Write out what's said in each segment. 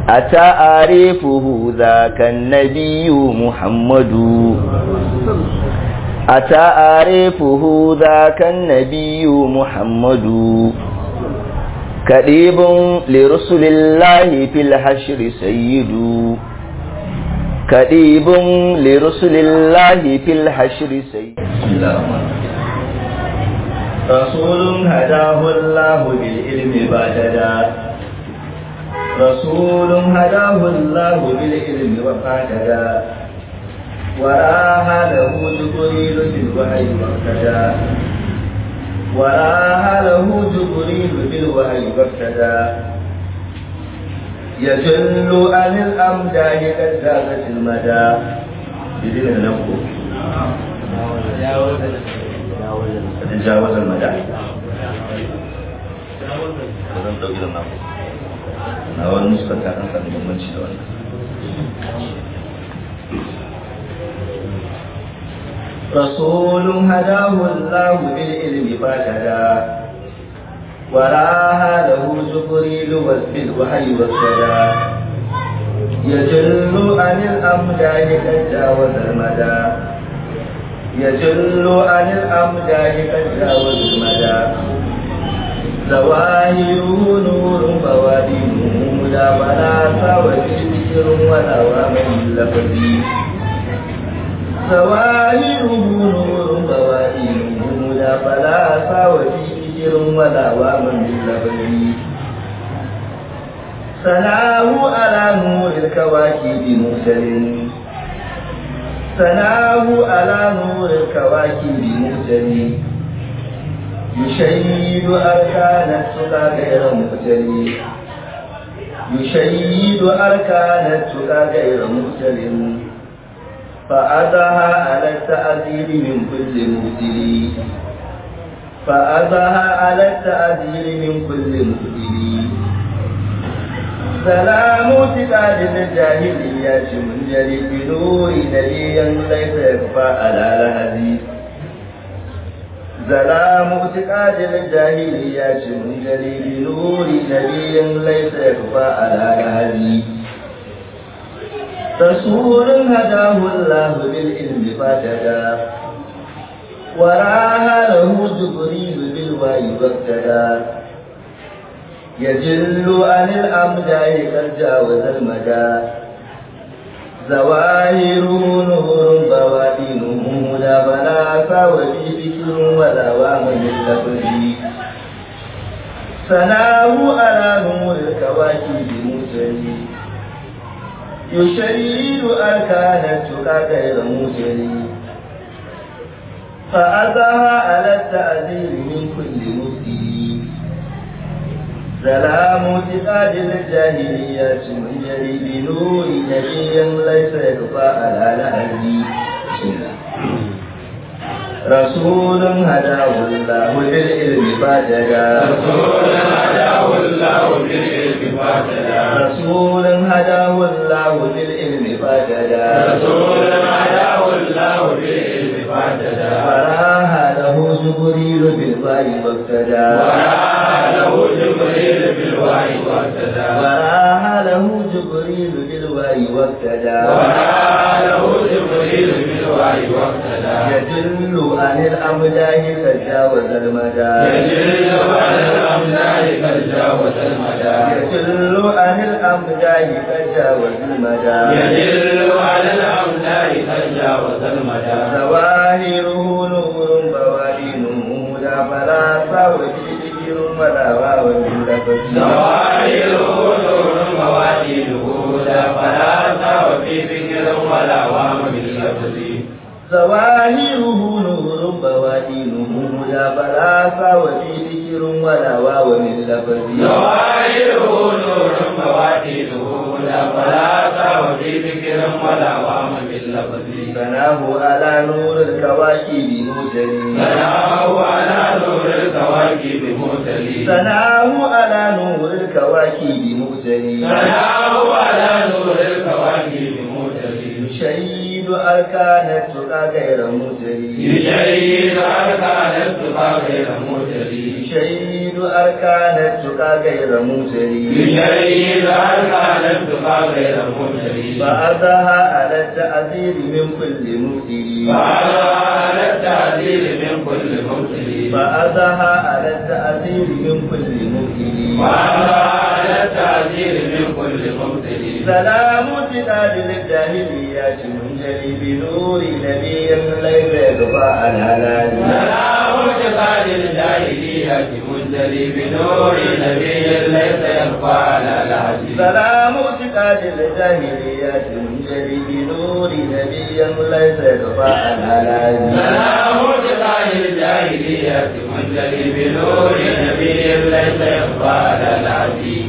أتعرفه ذاك النبي محمد أتعرفه ذاك النبي محمد كريب لرسل الله في الحشر سيد كريب لرسل الله في الحشر سيد رسول هداه الله بالعلم بعددا رسول هداه الله بالعلم وفاتدا وراها له جبريل في الوحي واقتدى وراها له جبريل في الوحي واقتدى يجل عن الأمداه قد زادت المدى بإذن الله تجاوز المدى zan ɗauki da naku na wani nuskar ta kan sami bambanci da wannan رسول هداه الله بالعلم فاهتدى وراها له جبريل بالوحي والسدى يجل عن الأمداه قد جاوز المدى يجل عن الأمداه قد جاوز المدى ظواهره نور بوادينه لا ولا وفي ذكر ولا ومن لفظي ظواهره نور بوادينه لا فلا وفي ذكر ولا ومن لفظي سناه على نور الكواكب مرسل سناه على نور الكواكب مرسل يشيد أركان التقى غير مختل يشيد أركان التقى غير مختل فأذها على التأذير من كل مبتل فأذها على التأذير من كل مبتل سلام اعتقاد الجاهلية منجلي بنور نبيا ليس يخفى على لهذه زلام اعتقاد الجاهلية منجلي بنور نبي ليس يخفى على لهذه رسول هداه الله بالعلم فاتدى وراها له جبريل بالوحي واقتدى يجل عن الأمداء قد جاوز المدى ظواهره نور بوادينه لا بلا وفي ذكر ولا وامن اللفظ سناه على نور الكواكب مسلي يشيد أركان التقى غير مسلي فأذاها على التأذير من كل مسلي سلام اعتقاد الجاهلية من جري بنور نبي ليس يخفى على لهدي رسول هداه الله بالعلم فاجدا رسول هداه الله بالعلم فاهتدى رسول هداه الله بالعلم فاجدا رسول هداه الله بالعلم فاهتدى فراها له جبريل بالوحي واقتدى وراى له جبريل بالوحي واهتدى وراها له جبريل بالوحي واقتدى وراى له جبريل بالوحي واهتدى يدل عن الأمداه تجاوز المدى يجري على الأملاك قد جاوز المدى يدل عن الأمداه تجاوز المدى يدل على الأملاك قد جاوز المدى ظواهره نور بوادينه لا فلا سوى ذكر ولا واو من لفظ ظواهره نور موادينه لا فلاة وفي ذكر ولا وهم باللفظ ظواهره نور بوادينه لا بلاس وفي ذكر ولا واو من لفظ ظواهره نور موادينه لا فلاة وفي ذكر ولا وهم باللفظ بناه على نور الكواكب موسلي سناه على نور الكواكب مرسلين سناه على نور الكواكب موسلي سناه على نور الكواكب مرسلين يشيد أركان التقى غير موسلي يشيد أركان التقى غير مرسلين يشيد أركان التقى غير موسلي يشيد أركان التقى تبقى غير مبتلي فأتاها على التأثير من كل مبتلي فعلى على التعديل من كل مبتلي فأتاها على التأثير من كل مبتلي وعلى على التعديل من كل مبتلي سلام تقال للجاهليات منجلي بنور نبي ليس يخفى على الهلال سلام اعتقاد الجاهلية منزلي بنور نبي ليس يخفى على العزيز سلام اعتقاد الجاهليات منجلي بنور نبي ليس يخفى على الهلال سلام اعتقاد الجاهلية منزلي بنور نبي ليس يخفى على العزيز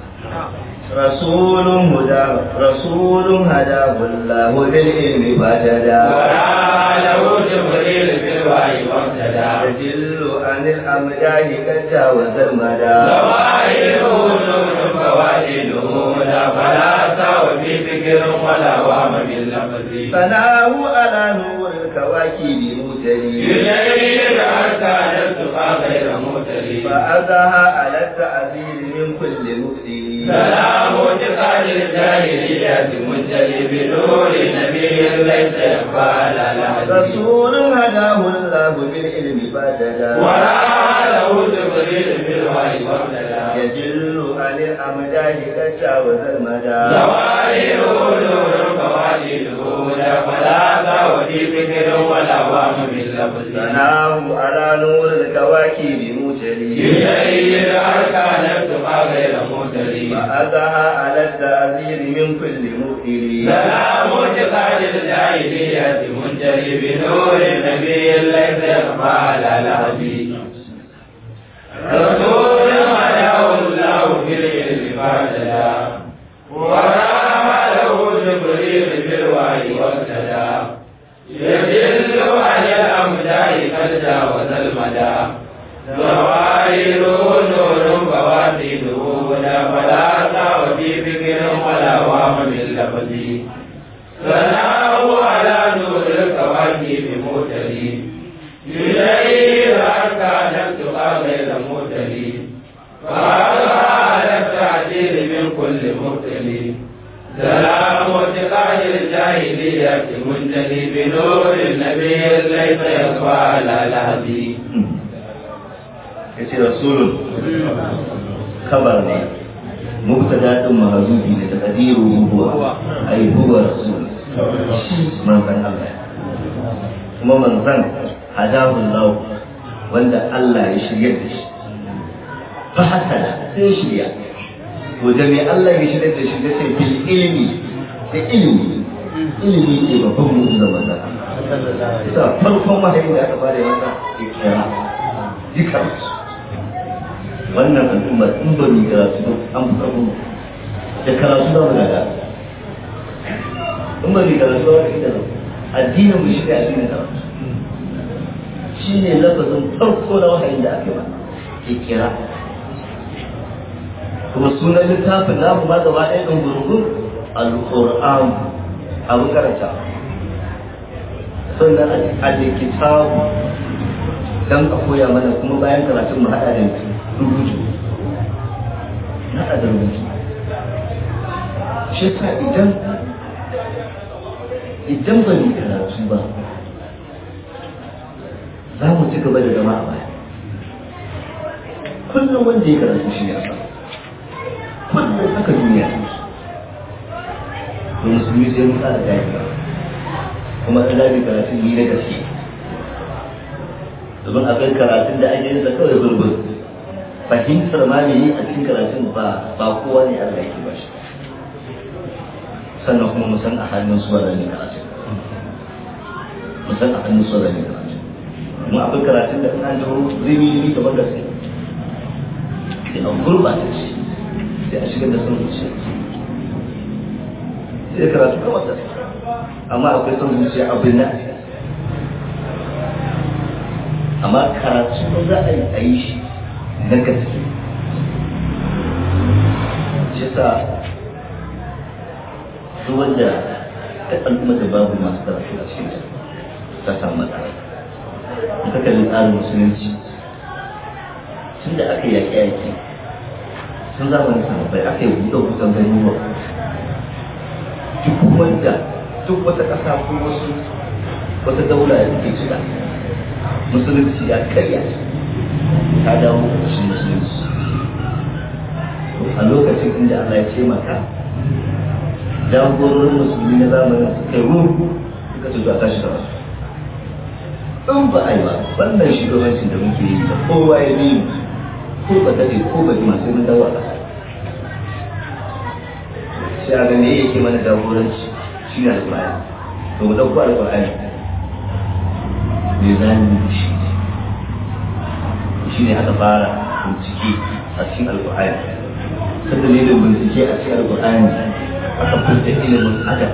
رسول هدى رسول هداه الله بالعلم فاهتدى ورعى له جبريل في الوحي واهتدى يدل عن الأمداه قد جاوز المدى ظواهره نور فوائده لا فلا سوى في فكر ولا وهم باللفظ فناه على نور الكواكب متلي يجيد أركان التقى غير مبتلي فأذاها على التعذير من كل مبتلي سلام اعتقاد الجاهلية منجلي بنور نبي ليس يخفى على العزيز رسول هداه الله بالعلم فاهتدى ورعى له جبريل في الوحي واهتدى يدل عن الأمداه قد جاوز المدى ظواهره نور فوائده لا فلا سوى في فكر ولا وهم باللفظ فناه على نور الكواكب متلي يجيد أركان التقى غير مبتلي فأذاها على التعذير من كل مبتلي سلام اعتقاد الجاهلية منجلي بنور النبي ليس يخفى على العزيز رسول هداه الله في العلم فاهتدى ورام له جبريل في الوحي واهتدى يدل على الأمداح قد جاوز المدى ظواهره نور فواتده لا فلا وفي فكر ولا وهم باللفظ ثناه على نور الكواكب موتلي إليه أركان التقى غير موتلي فهذا على التعديل من كل مبتلي سلام اعتقاد الجاهلية منجلي بنور النبي ليس يخفى على الهدي yace rasulun kabar ne mubtada din mahzubi ne taqdiru huwa ai huwa rasul manzan Allah kuma manzan hadahu Allah wanda Allah ya shirya da shi fa hasana sai shirya to da me Allah ya shirya da shi da sai bil ilmi da ilmi ilmi ne babban mu'jiza manzan Allah ita farkon wahayi da aka fara masa ikra dukkan wannan al'umma in ba mu karatu ba an fi karfin da karatu za mu gada in ba mu karatu ba da ita addinin mu shi ne addinin karatu shi ne lafazin farko na wahayin da aka yi ba ke kira kuma sunan littafin namu ma gaba ɗaya ɗin gurgun al-qur'an abu karanta sannan a kitabu dan a koya mana kuma bayan karatun mu haɗa da rubutu na da rubutu shi sa idan idan ba mu karatu ba za mu ci gaba da zama a baya kullum wanda ya karatu shi ya sa kullum haka duniya ta to musulmi sai mu tsara gaya kuma an zabi karatun ni na gaske domin akwai karatun da ake yin sa kawai gurgur fahimtar ma ne a cikin karatun ba ba kowa ne Allah yake ba shi sannan kuma mu san a hannun su ne karatun mu san a hannun su ne karatun mu akwai karatun da an jawo zai yi kamar da sai sai an gurbata shi sai a shigar da son zuciya sai karatu kamar da sai amma akwai son zuciya abin na amma karatu za a yi a yi shi na gaske shi sa duk wanda ta al'umma da babu masu karatu a cikin ta samu matsala in ka kalli tsarin musulunci tun da aka yaƙi yaƙi sun zamanin sahabbai aka yi buɗe kusan garuruwa buga duk wata ƙasa ko wasu wata daula da take shiga musulunci ya karya ta dawo ƙarshen musulunci a lokacin inda Allah ya ce maka jagororin musulmi na zamanin su kai ruhu suka ce zuwa tashi da wasu in ba a yi ba wannan shugabancin da muke yi da kowa ya bi ko ba daɗe ko ba jima sai mun dawo a ƙasa sai a ga me yake mana jagoranci shi ne alƙur'ani to mu ɗauko alƙur'ani me za mu yi shi shi ne aka fara bincike a cikin alƙur'ani ta dalilin bincike a cikin alƙur'ani aka furta ilimin adab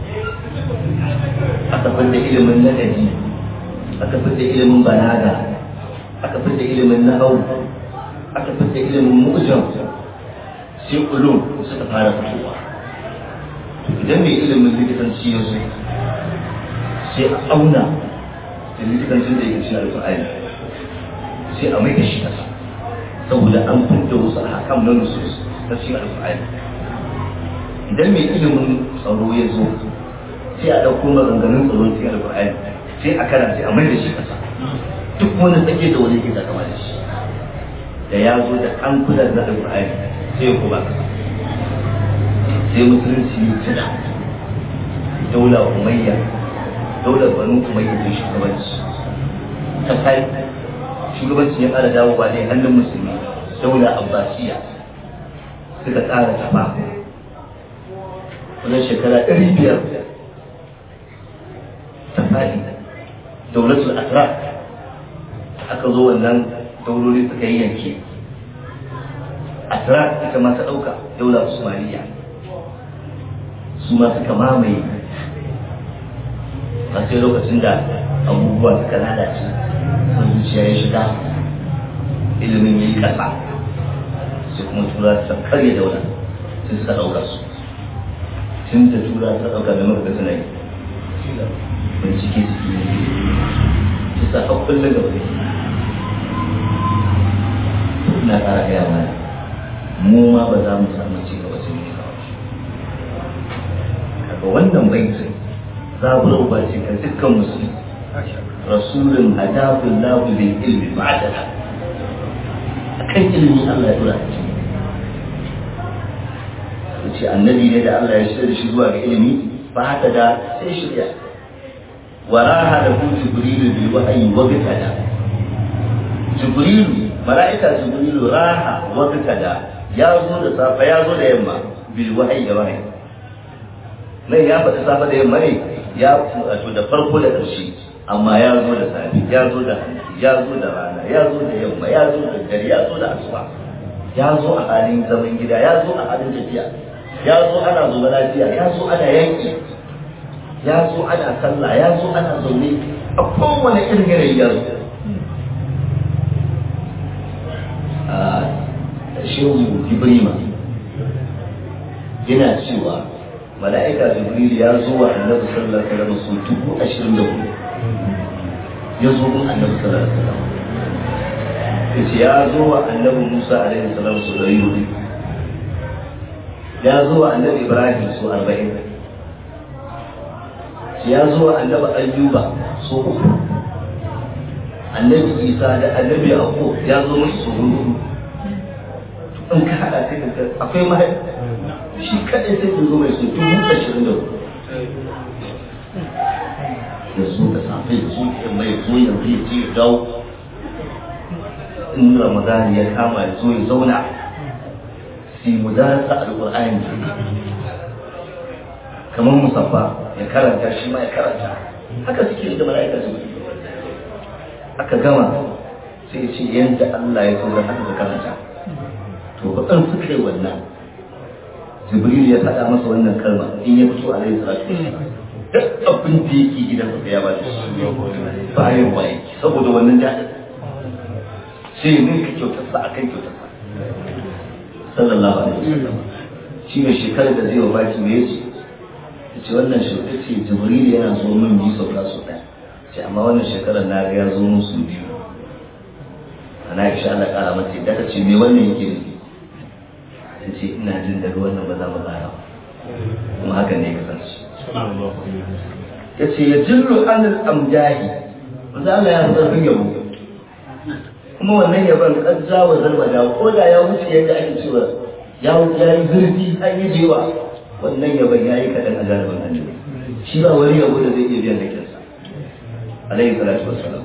aka furta ilimin ladabi aka furta ilimin balaga aka furta ilimin nahau aka furta ilimin mu'jam sai ulum suka fara fitowa idan mai ilimin likitanci ya zo sai a auna da likitancin da yake cikin alƙur'ani sai a mai da shi kasa saboda an furta wasu hakam na nusus na cikin alƙur'ani idan mai ilimin tsaro ya zo sai a ɗauko maganganun tsaro cikin alƙur'ani sai a karanta a mai da shi kasa duk wani tsake da wani ke kama da shi da ya zo da an kula da alƙur'ani sai ya koma kasa sai musulunci ya tuna daula umayya daular banu umayya ta shugabanci ta kai shugabanci ya ƙara dawowa ne hannun musulmi daula abbasiya suka ƙara tafa wajen shekara ɗari biyar ta faɗi daulatul asra aka zo wannan dauloli suka yi yanke asra ita ma ta ɗauka daula usmaniya su ma suka mamaye a sai lokacin da abubuwa suka lalace sun zuciya ya shiga ilimin ya yi ƙasa sai kuma tura ta karya daula sai suka ɗauka su tun da tura ta ɗauka da maka suna yi bincike suke yi su sa haƙƙun da gaba ina ƙara gaya mana mu ma ba za mu samu ci gaba sai ne kawai kaga wannan baitin zaburar ba ce ga dukkan musulmi rasulun hadafin lahu bil ilmi ba'da akan ilimi Allah ya dora shi ce annabi ne da Allah ya shirya shi zuwa ga ilimi ba haka da sai shirya waraha da ku jibrilu bil wahyi wa bitada jibrilu malaika jibrilu raha wa bitada ya zo da safa ya zo da yamma bil wahyi da wahyi nan ya faɗi safa da yamma ne ya wato da farko da ƙarshe amma ya zo da safi ya zo da hanci ya zo da rana ya zo da yamma ya zo da dare ya zo da asuba ya zo a halin zaman gida ya zo a halin tafiya ya zo ana zuba lafiya ya zo ana yanki ya zo ana sallah ya zo ana zaune a kowane irin yanayi ya zo a shehu ibrima yana cewa mala'ika jibril ya zo wa annabi sallallahu alaihi wasallam su dubu ashirin da hudu ya zo gun annabi sallallahu alaihi wasallam yace ya zo wa annabi musa alaihi salam su dari hudu ya zo wa annabi ibrahim su arba'in ya zo wa annabi ayyuba su uku annabi isa da annabi yaqub ya zo musu su hudu in ka hada sai ka akwai mahaifa shi kaɗai sai ku zo mai su dubu ashirin da hudu ya zo da safe ya zo da yamma ya zo yanzu ya ce ya dawo in ramadan ya kama ya zo ya zauna su yi mudarasa alƙur'ani kamar musaffa ya karanta shi ma ya karanta haka suke da mala'ika su aka gama sai ya ce yadda Allah ya so da haka karanta to baɗan suka yi wannan jibril ya faɗa masa wannan kalma in ya fito a laifin salatu duk abin da yake gidan sa ya ba shi bayan waye saboda wannan daɗin sai ya ninka kyautarsa a kan kyautarsa sallallahu alaihi wasallam shi ne shekarar da zai wabaki me yace yace wannan shekara ce jibril yana zo min bi sauka su ɗaya ce amma wannan shekarar na ga ya zo min su biyu ana isha Allah ƙara mata da ta ce me wannan yake nufi ta ce ina jin daga wannan ba za mu ƙara kuma hakan ne kasance ya ce ya jirru anil amjahi wanda Allah ya zarfin yabo kuma wannan yabon kan jawo zarmada ko da ya wuce yadda ake cewa ya ya yi zurfi an yi jewa wannan yabon ya yi kaɗan a galibin annabi shi ba wani yabo da zai iya biyan hakinsa alaihi salatu wassalam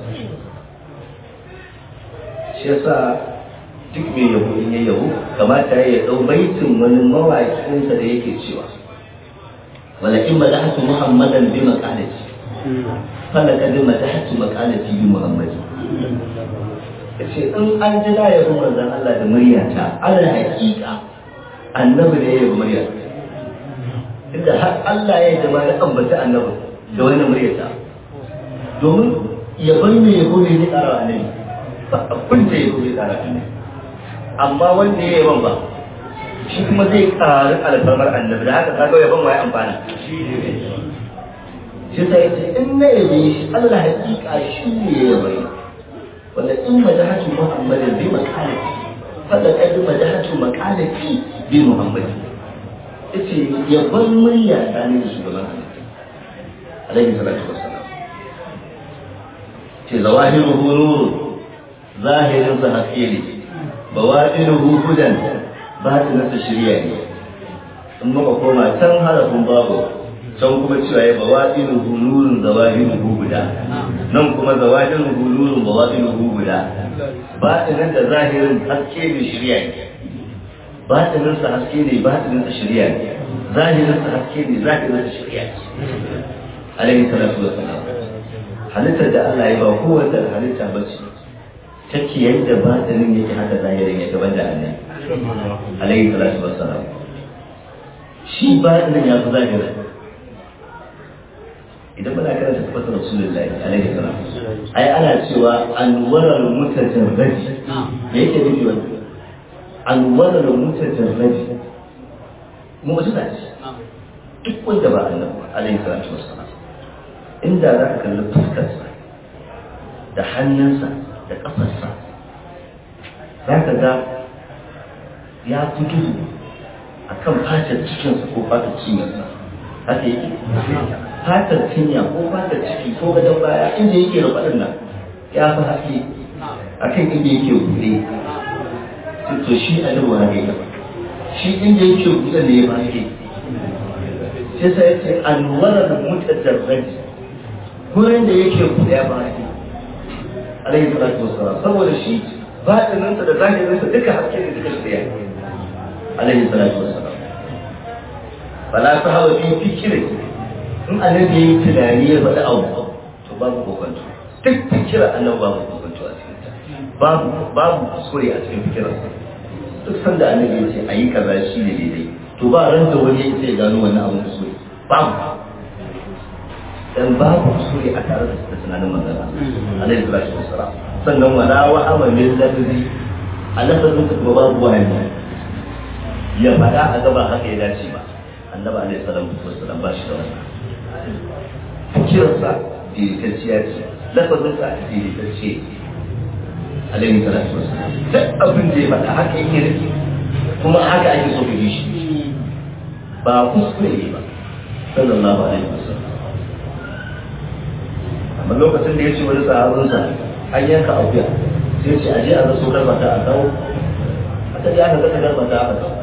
shi yasa duk mai yabo in ya yabo kamata ya ɗau baitin wani mawaƙinsa da yake cewa ولكن مدحت محمدا بمقالتي فلقد مدحت مقالتي بمحمد yace in an ji na yabi manzon Allah da muryata alal haƙiƙa annabi ne ya yabi murya inda har Allah ya yi da ambata annabi da wani muryata domin yabon mai yabo ne zai ƙara annabi ba abin da yabo zai ƙara annabi amma wanda ya yaban ba shi kuma zai ƙari alfarmar annabi da haka kaga yaban wai amfana shi sai ce in na yabe shi Allah hakika shi ne ya yabe wanda in madahatu muhammadin bi makalati fada kadi madahatu makalati bi muhammadin yace yaban murya tsani da shugaban halitta alaihi salatu wassalam ce zawahiruhu nuru zahirin sa haske ne bawatinuhu hudan batinansa shirya ne in muka koma can harafin babu can kuma cewa ya bawaɗin hulurun zawahir guda nan kuma zawahir hulurun bawaɗin guda batinan da zahirin haske ne shirya ne batinansa haske ne batinansa shirya ne zahirinsa haske ne zahirinsa shirya ne alaihi salatu wa salam halittar da Allah ya ba kowace halitta ba ce take yadda batinin yake haka zahirin ya gaban da annabi alaihi salatu wassalam shi ba nan ya fi zahira idan muna karanta tabbata rasulullahi alaihi salam ai ana cewa anwarar mutajarraji me yake nufi wannan anwarar mutajarraji mu'jiza ce duk wanda ba annabi alaihi salatu wassalam inda za ka kalli fuskarsa da hannunsa da kafarsa za ka ga ya fi duhu a kan fatar cikinsa ko fatar cinyarsa haka yake fatar cinya ko fatar ciki ko gadon baya inda yake rufaɗin nan ya fi haske a kan inda yake buɗe to shi a nan haka yake shi inda yake buɗe ne ya fi haske sai sai ya ce anwarar mutajarraji gurin da yake buɗe ya fi haske alaihi salatu wassalam saboda shi batininsa da zahirinsa duka haske da duka shirya alaihi salatu wassalam fala ta hawa fi fikiri in annabi yayi tunani ya faɗi abu to babu kokonto duk fikira annabi babu kokonto a cikin ta babu babu kuskure a cikin fikirarsa duk sanda annabi ya ce a yi kaza shi ne daidai to ba ran da wani ya ce gano wannan abin kuskure babu dan babu kuskure a tare da tunanin manzon alaihi salatu wassalam sannan wala wa amalin lafzi a lafazin ka kuma babu wani ya faɗa a gaba haka ya dace ba annabi alaihi salatu wassalam ba shi da wannan fikirarsa daidaitacciya ce lafazinsa daidaitacce alaihi salatu wassalam duk abin da ya faɗa haka yake rike kuma haka ake so ka yi shi ba kuskure ne ba sallallahu alaihi wasallam amma lokacin da ya ce wani sahabinsa an yanka akuya sai ce aje a zaso garbata a kawo aka je aka gasa garbata aka kawo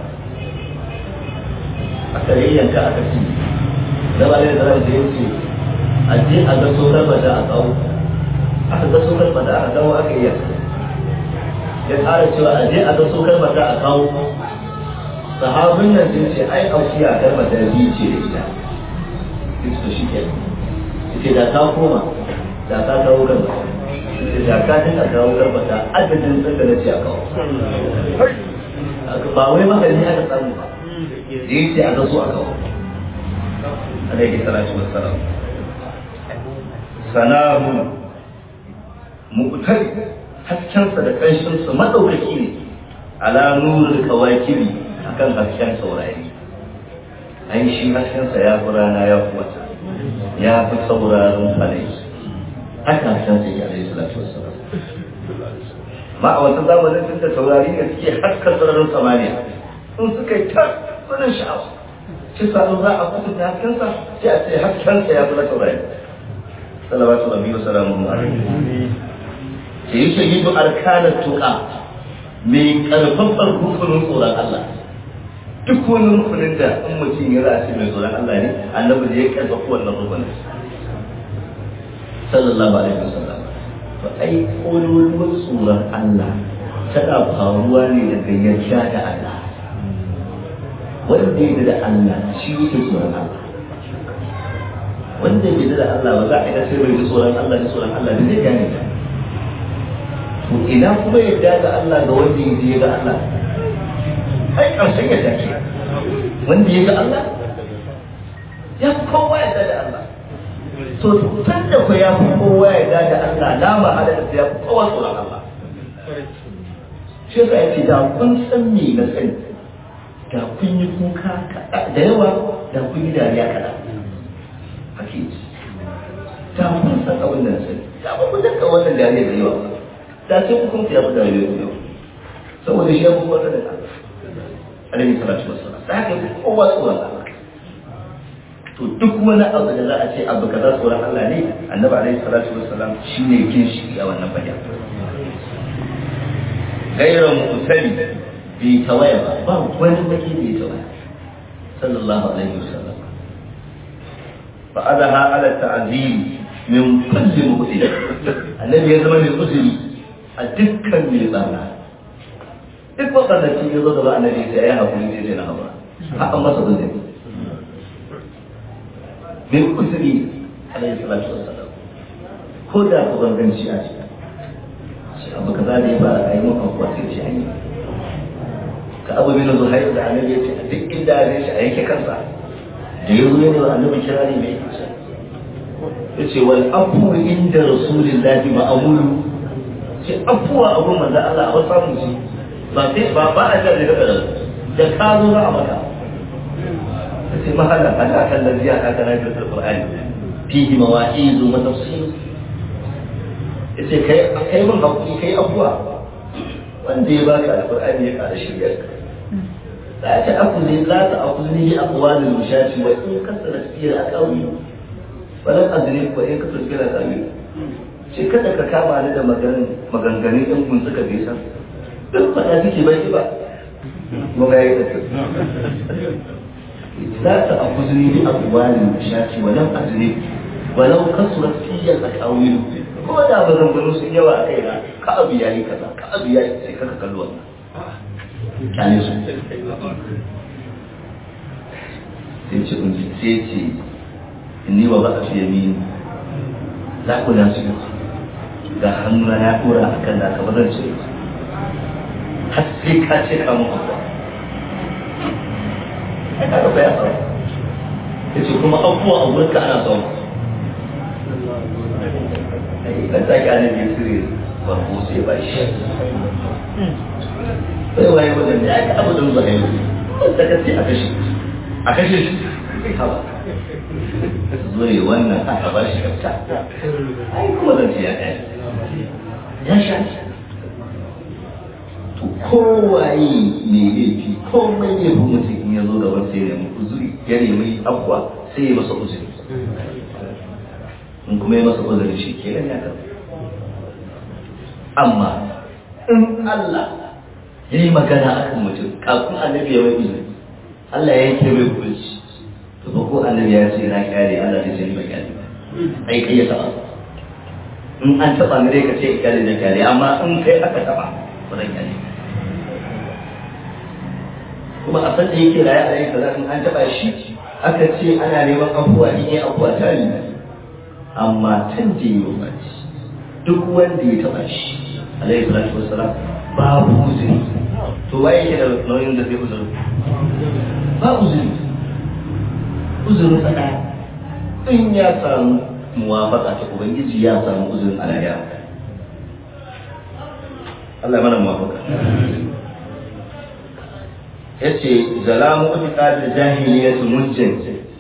aka yayyanka aka ci zama ne da ran da ya ce aje a zaso garbata a kawo aka zaso garbata aka kawo aka yi ya tsara cewa aje a zaso garbata a kawo sahabin nan sun ce ai akuya garbata biyu ce da ita duk shi ke ce da ta koma da ka kawo garba da ka dinga kawo garba da adadin tsaka na ce a kawo ba wai magani aka samu ba da ya ce a gaso a kawo alaihi salatu wassalam sanahu mu'tar haskensa da ƙanshinsa maɗaukaki ne ala nurul kawakiri akan hasken saurari an shi haskensa ya fi rana ya fi wata ya fi sauraron falai haka san sai ya alaihi salatu wassalam ma a wata zamanin tun da saurari ne suke haska sararin samaniya in suka yi ta wani sha'awa shi sa za a kusa haskensa sai a ce haskensa ya fi na taurari salawatu rabbi wa salamuhu alaihi sai yi shahidu arkanar tuka mai karfafar rukunin tsoron Allah duk wani rukunin da in mutum ya za a ce mai tsoron Allah ne annabi da ya karfafa wannan rukunin sallallahu alaihi wasallam to ai kololuwar tsoron Allah tana faruwa ne daga yarda da Allah wanda ya da Allah shi yake tsoron Allah wanda bai da Allah ba za a ga sai bai tsoron Allah da tsoron Allah da zai gane ta to ina kuma yadda ga Allah ga wanda ya je ga Allah ai karshen yadda ke wanda ya ga Allah ya fi kowa yadda da Allah to tun da ku ya fi kowa yadda da Allah na mahala da ya fi kowa tsoron Allah shi yasa ya ce da kun san me na sani da kun yi kuka da yawa da kun yi dariya kaɗan hakiki da kun san abin da na sani da ba ku daga wannan dariya da yawa da sai ku kun fiya da dariya da yawa saboda shi ya fi kowa sanin Allah alaihi salatu wassalam da haka ya kowa tsoron Allah to duk wani abu da za a ce abu kaza tsoron Allah ne annabi alaihi salatu wassalam shine ginshi a wannan fagen gairan mutali bai tawaya ba ba wani baki bai tawaya sallallahu alaihi wasallam fa adaha ala ta'zim min kulli mu'min annabi ya zama mai uzuri a dukkan mai tsana duk wakanda ci ya zo gaba annabi sai ya hakuri sai sai na hawa ha an masa uzuri min uzuri alaihi salatu wassalam ko da ku ganganci a cikin shi abu kaza da ya fara a yi mun abuwa sai ce an yi ka abu bin zuhair da annabi ya ce a duk inda ya shi a yanke kansa da ya zo ne wa annabi kira ne mai kusa ya ce wal afu inda rasulillahi ma'amulu ce afuwa abun manzo Allah a wasu samun shi ba sai ba ba a jar da da da ka zo za a maka ya ce mahallan Allah kan da ziya ka kana da Qur'ani fihi mawa'izu wa tafsir ya ce kai mun hakuri kai abuwa wanda ya baka alqur'ani ya kara shiryar ka la ta akuzi la ta akuzi bi aqwalil mushati wa in kasara fiye aqawi walan adri wa in kasara fiye aqawi ce kada ka kama ni da maganganun ɗin kun suka bisa duk faɗa suke bai ba mu ga yi la ta akuzi bi aqwalil mushati wa lam adri walau kasara fiye aqawi ko da maganganu sun yawa a kaina ka abu yayi kaza ka abu yayi sai kaka kallo wannan kyale su sai ce unji sai ce inni wa ba fi yamin za ku na su ga hannuna ya dora a kan naka ba zan ce har sai ka ce ka mun abuwa ai ka ga ya fara ya ce kuma abuwa a wurinka ana son dan ta ka ne sirri barko sai ba shi sai waye wajen da aka abu da zuwa yau da ka ce a kashe a kashe shi haba zo ne wannan aka ba shi kafta ai kuma zan ce ya ɗaya ya sha to kowaye ne laifi komai ne bu mutum in ya zo gaban sai ya nemi uzuri ya nemi abuwa sai ya masa uzuri in kuma ya masa uzuri shi ke ya karɓa amma in Allah ya yi magana a kan mutum kafin annabi ya mai izini Allah ya yanke mai hukunci to ba ko annabi ya ce na kyale Allah zai ce ni ba kyale ba ai kai ya taba in an taba ni dai ka ce kyale da kyale amma in kai aka taba ba zan kyale kuma a san da yake raye a yayin kaza in an taba shi aka ce ana neman abuwa in yi abuwa ta yi amma tun da yi wa duk wanda ya taba shi alaihi salatu wassalam babu uzuri to waye yake da nauyin da zai uzuri ba uzuri uzurin sa ɗaya in ya samu muwafaka ta ubangiji ya samu uzurin alaya Allah ya mana muwafaka yace zalamu itiqad jahiliyyah mujjin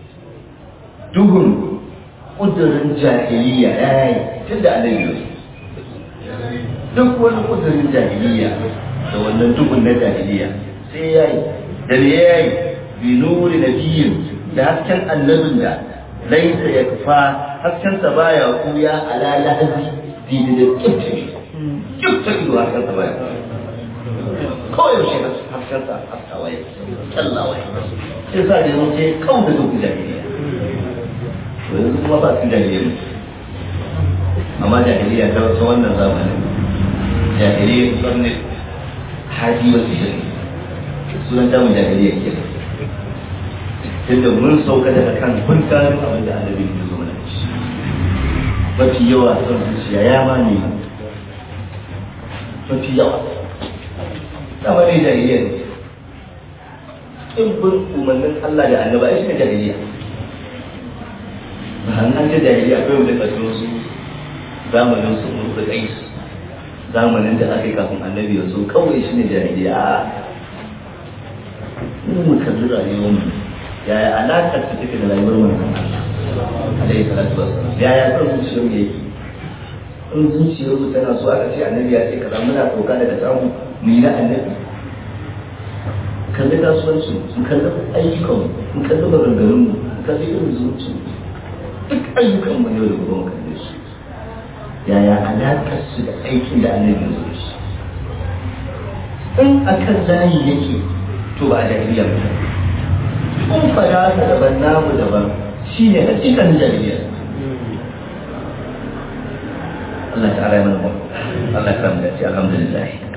duhun kudurin jahiliya yayi tunda annabi duk wani kudurin jahiliya da wannan dukun na jahiliya sai ya yi da me ya yi bi nuri nabiyyin da hasken annabin da laisa yakfa hasken sa baya kuya ala lahzi didi da kifta kifta ido hasken sa baya kawai yaushe hasken sa haskawa ya kyallawa ya sai sa da yawanci kawai da duk jahiliya to yanzu kuma ba su jahiliya ne amma jahiliya ta wasu wannan zamanin jahiliya karni haji wasu shirin sunan damu jahiliya ke tunda mun sauka daga kan kun gano abin da annabi ya zo mana shi mafi yawa son zuciya ya ma ne mafi yawa dama ne jahiliya ne in bin umarnin Allah da annaba ai shi jahiliya ba an ce jahiliya akwai wanda kasu su zamanin su mun da kai zamanin da aka yi kafin annabi ya zo kawai shi ne jahiliya a mu mu kalli rayuwar mu yaya alaƙar ta take da rayuwar manzon Allah alaihi salatu wassalam yaya son zuciyar mu yake in zuciyar mu tana so aka ce annabi ya ce kaza muna sauka daga samu mu yi na annabi kalli kasuwanci mu kalli ayyukan mu kalli maganganun mu mu kalli irin zuci duk ayyukan mu ne da gobe mu kalli su yaya alaƙar su da aikin da annabi ya zo shi in akan layi yake to ba a jahiliya ba kun fada ta daban namu daban shi ne hakikan jahiliya Allah ta'ala ya mana Allah ya samu da alhamdulillah